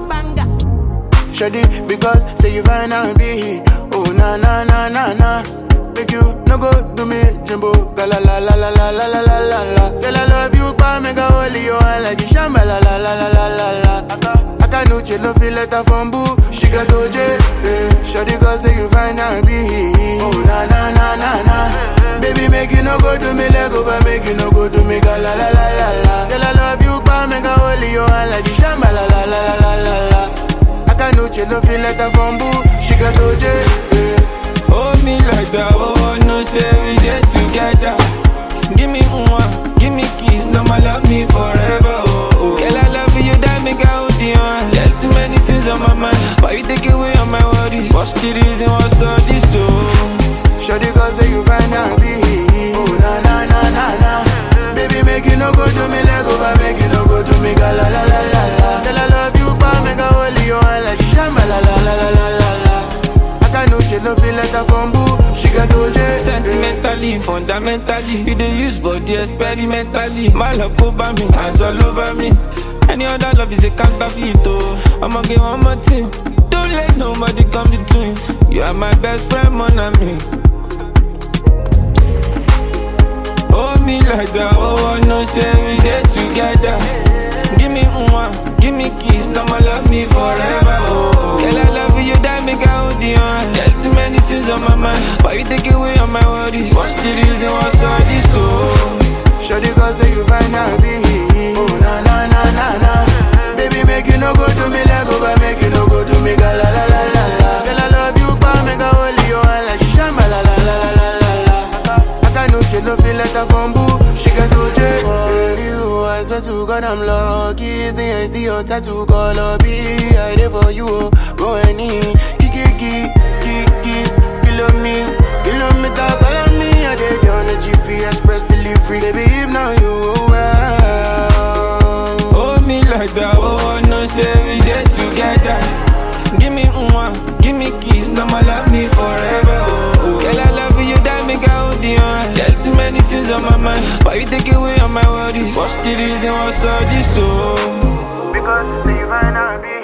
banger. Shady, because say you find out be Oh na na na na na Make you no go do me jumbo La la la la la la la la la la la Girl I love you but make a holy you and like you shamba la la la la la la la Aka, aka no chill feel letter from boo She got OJ eh. Shady cause say you find out be Oh na na na na na Baby make you no go do me leg over Make you no go do me ga la la la la la Girl I love you but make a holy you and like you shamba la la la la la la la Akanuche no feel like a bamboo. She got OJ. Yeah. Hold me like that, oh, no say we get together. Give me one, give me kiss, I'ma love me forever, oh, oh. Girl, I love you, that make I hold you on. There's too many things on my mind, but you take away all my worries. What's the reason, what's all this, oh? Shawty cause say you find out be. Oh na na na na na. Baby make you no go do me leg over, make you no go do me ga la la la la la. Girl I love you, but make a holy you and like shamba la la la la la la la. Akanuche no feel like a bamboo. She got OJ. yeah. Sentimentally, fundamentally, you dey use body experimentally. My love over me, hands all over me. Any other love is a counterfeit, oh. I'ma get one more thing. Don't let nobody come between. You are my best friend, mon ami. Hold me like that, oh, no say we get together. Give me one, give me kiss, I'ma love me forever, oh. Girl, I love you, that make I hold you on. There's too many things on my mind, but you take away all my worries. What's the reason, what's all this, oh? Shawty cause say you find out be. Oh na na na na na. Baby make you no go do me leg over, make you no go do me ga la la la la la. Girl I love you, but make a holy you and like shamba la la la la la la la. Aka no she no feel like a bamboo. She got OJ. For you, I swear to God I'm lucky. See I see your tattoo color be. I there for you, oh. go any. Kiki kiki kiki, kilo me, kilometer follow me. I did on the GP Express delivery, baby. If now you well. Hold me like that, oh, no say we get together. Give me one, give me kiss, I'ma love me forever, oh. oh. Girl, I love you, that make I hold you on. There's too many things on my mind, but you take away all my worries. What's the reason, what's all this, oh? Because say you find out be